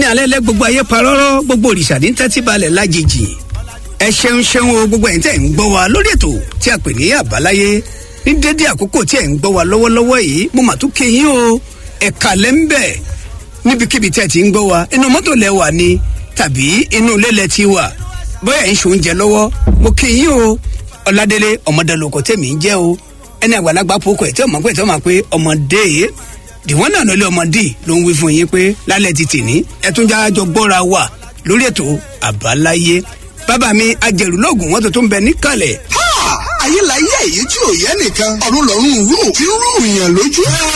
ní alẹ́ lẹ́ gbogbo ayé parọ́rọ́ gbogbo òrìṣà ní tẹ́tí balẹ̀ lájèjì ẹ ṣeun ṣeun o gbogbo ẹ̀yin tẹ́ ń gbọ́ wa lórí ètò tí a pè ní àbáláyé ní dédé àkókò tí ẹ̀ ń gbọ́ wa lọ́wọ́lọ́wọ́ yìí mo mà tún kéyìn o ẹ̀ka lẹ́ńbẹ̀ níbikíbi tẹ́ ti ń gbọ́ wa inú mọ́tò lẹ wà ni tàbí inú ilé lẹ ti wà bóyá ń ṣoúnjẹ lọ́wọ́ mo kéyìn o ọ̀làdélé ọmọdélóko tèmi ń jẹ́ o ẹni àgbàlagbà pokò ẹ̀ tí ọmọ pé tí ọmọ pé ọmọdé dìwọ́n náà lọ́lé ọmọdé ló ń wí fún yín pé lálẹ́ ti tì ní ẹ̀túnjà jọ gbọ́ra wà lórí ètò àbáláyé bàbá mi ajẹ̀rù lóògùn wọn tó tó ń bẹ níkàlẹ̀. ayé la yẹ èyí tí ò yẹ nìkan ọ̀run lọ́rùn rú tí ń rú ìyàn lójú.